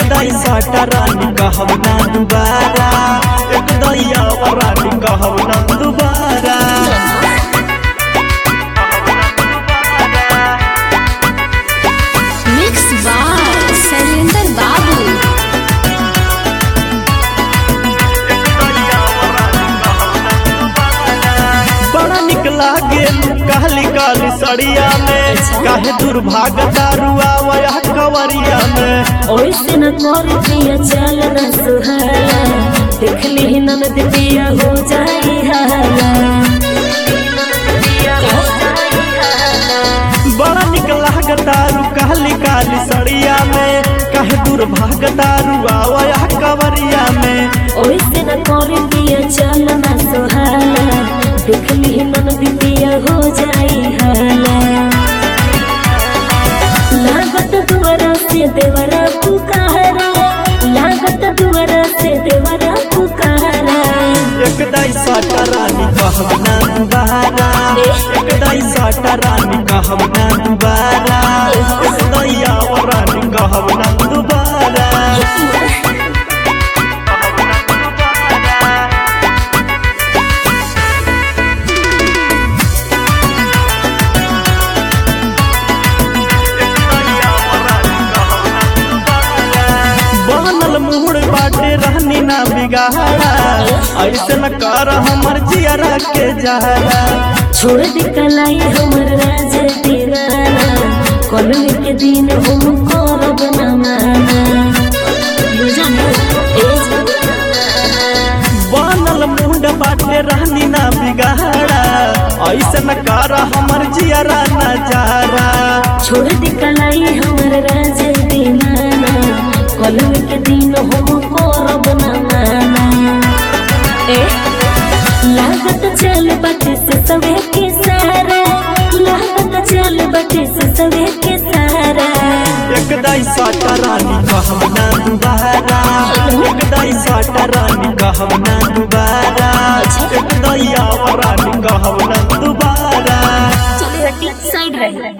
दाई साटा रानी कहब ना दोबारा एक दैया रानी कहब ना दोबारा मिक्स बाय शैलेंद्र बाबू बड़ा निक लागे काली काली सड़िया में काहे दुर्भाग दारुआ वया कवरिया में ओइसे न कर पिया चल न सुहाला देख ली ननद पिया हो जाई हाला बड़ा निक लाग दारू काली काली सड़िया में काहे दुर्भाग दारुआ वया कवरिया में ओइसे न कर पिया चल न सुहाला देख ली ननद पिया हो जाई हाला लागत दुआरा से देवरा पुकारा लागत दुआरा से देवरा पुकारा एक दाई साटा रानी कहब ना दोबारा एक दाई साटा रानी कहब ना दोबारा एक दैया रानी कहब ना दोबारा बनल मुहड़ बाटे रहनी ना बिगाड़ा ऐसे न कर हमर जियरा के जहरा छोड़ दी कलाई हमर राज दीवाना कलमी के दिन हम करब न माना बुझन ए बनल मुंड बाटे रहनी ना बिगाड़ा ऐसे न कर हमर जियरा नजारा छोड़ दी कलाई हमर राज दीवाना कलमी के दिन हम करब न माना ए लागत चल बटे से सवे के सारा लागत चल बटे से सवे के सारा एक दाई साटा रानी कहब ना दोबारा एक दाई साटा रानी कहब ना दोबारा